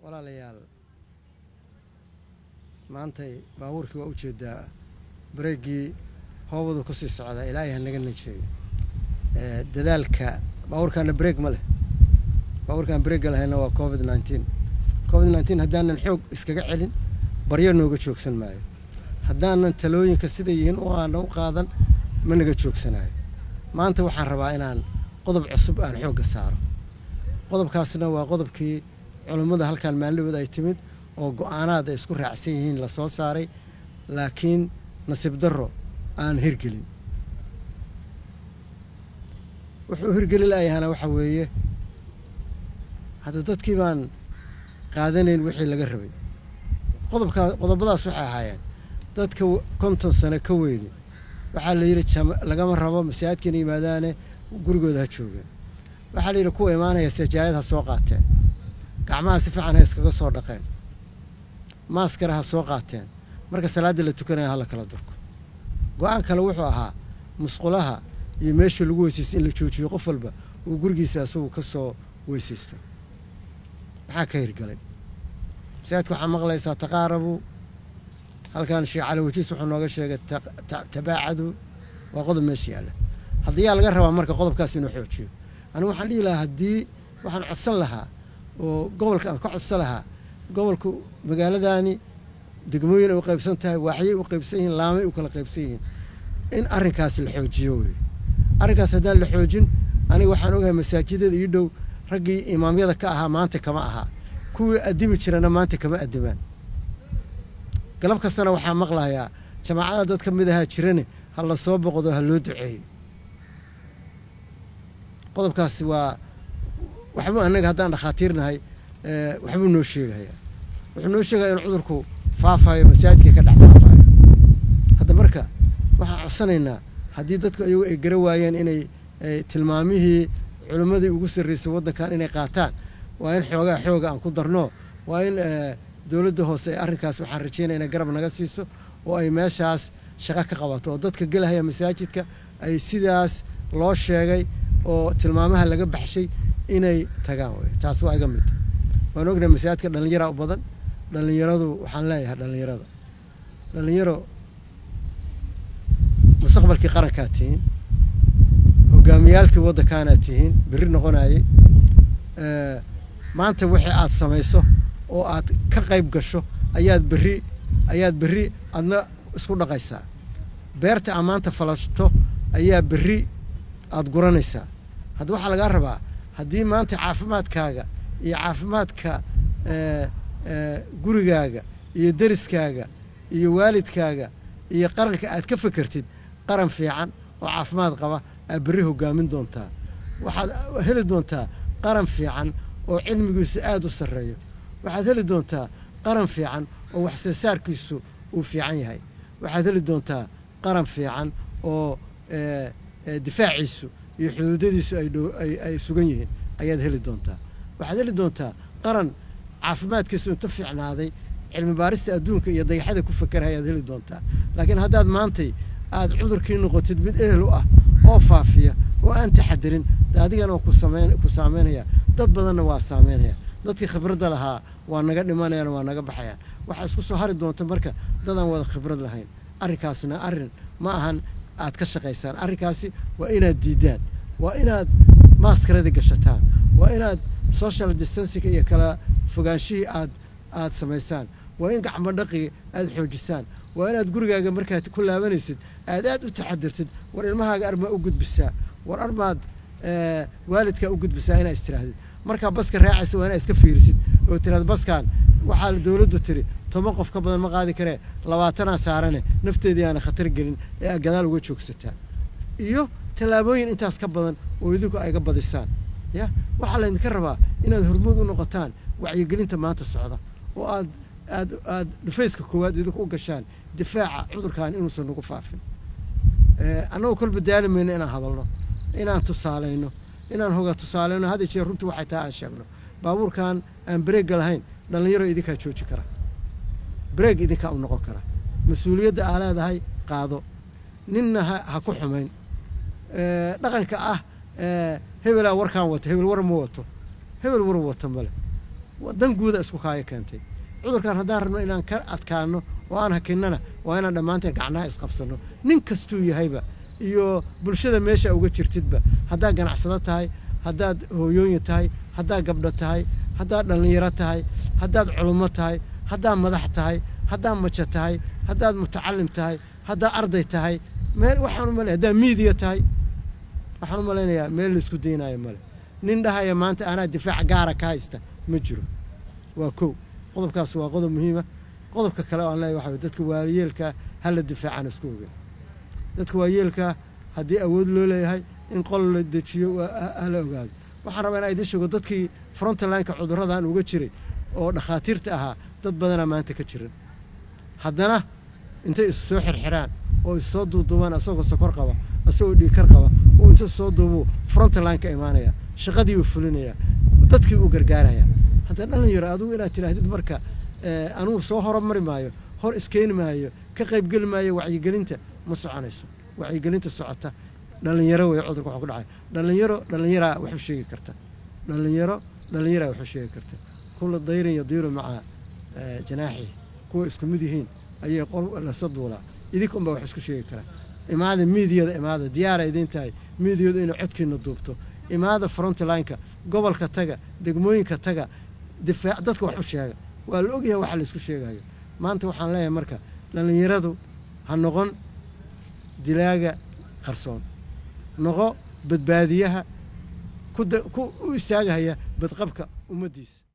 walaalayaal maantay baabuurkii waa u jeedaa bareeggii hoobadu ku sii socdaa ilaahay ha naga najeeyo dadaalka baabuurkaana bareeg ma leh baabuurkaan bareegga lahayna waa covid nineteen covid nineteen haddaanan xoog iskaga celin baryo nooga joogsan maayo haddaanan talooyinka siday yihiin u aanan u qaadan ma naga joogsanayo maanta waxaan rabaa inaan qodob cusub aan xoogga saaro qodobkaasna waa qodobkii culummada halkaan maalinahood ay timid oo go-aanaad ay isku raacsan yihiin la soo saaray laakiin nasiib darro aan hirgelin wuxuu hirgeli laayahana waxa weeye hadda dadkii baan qaadanayn wixii laga rabay qodobkaa qodobadaas waxay ahaayeen dadka konton sano ka weyni waxaa la yidhi lagama rabo masaajidkana yimaadaane gurigooda ha joogeen waxaa la yidhi kuwa imaanaya sajaayad ha soo qaateen gacmaha si fiican ha iskaga soo dhaqeen maaskara ha soo qaateen marka salaadda la tukanaya hala kala durko go-aan kale wuxuu ahaa musqulaha iyo meesha lagu weysaysto in la joojiyo qof walba uu gurigiisa asagu ka soo weysaysto maxaa ka hirgalay masaajidka waxaa maqlaysaa taqaarabu halkan sheekh cali wajiis wuxuu nooga sheegay tabaacadu waa qodob meesha yaalla haddiyaa laga rabaa marka qodobkaas inuu xoojiyo anigu waxaan dhihi lahaa haddii waxaan codsan lahaa oo gobolka aan ka codsan lahaa gobolku magaaladaani degmooyin ay u qaybsan tahay waaxyay u qaybsan yihiin laamay u kala qaybsan yihiin in arrinkaas la xoojiyo wey arrinkaas haddaan la xoojin aniga waxaan ogahay masaajidada ii dhow raggii imaamyada ka ahaa maanta kama ahaa kuwii addimi jirana maanta kama addimaan galab kastana waxaa maqlayaa jamaacada dad ka mid ahaa jirane ha la soo boqdo ha loo duceeyo qodobkaasi waa waxbuu annaga haddaan dhakhaatiirnahay waxbuu noo sheegayaa wuxuu noo sheegaya in cudurku faafayo masaajidkii ka dhex faafayo hadda marka waxaan codsanaynaa haddii dadku iyagu ay gara waayeen inay tilmaamihii culimmadii ugu sarraysay waddankan inay qaataan waa in xoogaa xooga aan ku darno waa in dowladda hoose ee arrinkaas waxaan rajeynaya inay garab naga siiso oo ay meeshaas shaqo ka qabato oo dadka gelahaya masaajidka ay sidaas loo sheegay oo tilmaamaha laga baxshay inay tagaan wey taas waa iga mid waan ognahay masaajidka dhallinyaraa u badan dhallinyaradu waxaan leeyahay dhallinyarada dhallinyaro mustaqbalkii qarankaad tihiin hogaamiyaalkii waddankaanaad tihiin berri noqonayay maanta wixii aad samayso oo aad ka qayb gasho ayaad berri ayaad berri adna isku dhaqaysaa beerta aa maanta falashto ayaa berri aada guranaysaa hadda waxaa lagaa rabaa haddii maanta caafimaadkaaga iyo caafimaadka gurigaaga iyo deriskaaga iyo waalidkaaga iyo qaranka aad ka fekertid qaran fiican oo caafimaad qaba aad berri hogaamin doontaa waxaad heli doontaa qaran fiican oo cilmigiisu aada u sarreeyo waxaad heli doontaa qaran fiican oo wax soo saarkiisu uu fiican yahay waxaad heli doontaa qaran fiican oo difaaciisu iyo xuduudadiisu ay sugan yihiin ayaad heli doontaa waxaad heli doontaa qaran caafimaadkiisu inta fiicnaaday cilmi baarista adduunka iyo dayaxada ku fakerhay ayaad heli doontaa laakiin haddaad maantay aad cudurkii noqotid mid ehel u ah oo faafiya oo aan taxadirin adigana waa ku saameynaya dad badanna waa saameynaya dadkii khibradda lahaa waa naga dhimanayaan waa naga baxayaan waxaa isku soo hari doonta marka dadaan wada khibrad lahayn arrinkaasna arrin ma ahan aad ka shaqaysaan arrinkaasi waa inaad diidaan waa inaad maaskaradii gashataan waa inaad social distancing iyo kala fogaanshihii aad aad samaysaan waa in gacmo dhaqi aad xoojisaan waa inaad gurigaaga markaad ku laabanaysid aad aad u taxadirtid war ilmahaaga armaa u gudbisaa war armaad waalidkaa u gudbisaa inaa istirahdid markaa baska raacaysa waa inaa iska fiirisid oo tiraad baskaan waxaa dowladdu tiri toban qof ka badan ma qaadi karee labaatanaa saarane nafteedii aana khatar gelin ee aad gadaal uga joogsataa iyo tallaabooyin intaas ka badan oo idinku ayga badisaan ya waxaa laydinka rabaa inaad hormuud u noqotaan wacyigelinta maanta socda oo aad aad aad dhufayska koowaad idinku u gashaan difaaca cudurkan inuusan nagu faafin annagoo kolba daali mayno inaan hadalno inaan tusaalayno inaan hoga tusaalayno had jeer runtii waxay tahay aan sheegno baabuurkan aan bareegga lahayn dhallinyaro idinkaa jooji kara bareeg idinkaa u noqon kara mas-uuliyadda aa leedahay qaado ninna ha ku xumayn dhaqanka ah hebelaa warkaan wata hebel war ma wato hebel war wata male dan guuda isku kaaya keentay cudurkan haddaan rabno inaan ka adkaano oo aan hakinnana waa inaan dhammaanteen gacnaha isqabsanno nin kastuu yahayba iyo bulshada meesha uga jirtidba haddaad ganacsado tahay haddaad hooyooyin tahay haddaad gabdho tahay haddaad dhallinyaro tahay haddaad culummo tahay haddaad madax tahay haddaad majo tahay haddaad mutacalim tahay haddaad arday tahay meel waxaan u malay haddaad miidiya tahay waxaan u malaynayaa meel laisku daynaayo male nin dhahaya maanta anaa difaac gaara ka haysta ma jiro waa kow qodobkaas waa qodob muhiima qodobka kale oo aan leeyahay waxa dadka waayeelkaa hala difaacaan isku ogen dadka waayeelkaa haddii awood loo leeyahay in qol la dejiyo hala ogaado waxaan rabaa inaa idin sheego dadkii frontlineka cudurradan uga jiray oo dhakhaatiirta ahaa dad badanaa maanta ka jiran haddana intay is soo xirxiraan oo is soo duuduubaan asagoo sokor qaba asagoo dhiikar qaba oo inta soo duubuu frontline ka imaanaya shaqadii uu fulinaya dadkii uu gargaaraya hadda dhalinyaro adigu inaad tidhaahdid marka anugu soo horumari maayo hor iskeeni maayo ka qaybgeli maayo wacyigelinta ma soconayso wacyigelinta socota dhalinyaro wey cudurka waxuu ku dhacay dhalinyaro dhalinyaraa wax u sheegi karta dhalinyaro dhalinyaraa wax u sheegi karta kulla dayrin yadiiru maca janaaxi kuwa isku mid yihiin ayay qol lasa duulaa idinka unbaa wax isku sheegi karaa imaada miidiyada imaada diyaara idiin tahay miidiyadu inay codkiina duubto imaada frontlineka gobolka taga degmooyinka taga difaac dadka wax u sheega waa la ogyahay waxa la isku sheegayo maanta waxaan leeyahay marka dhallinyaradu ha noqon dilaaga qarsoon noqo badbaadiyaha ku u istaagahaya badqabka ummaddiisa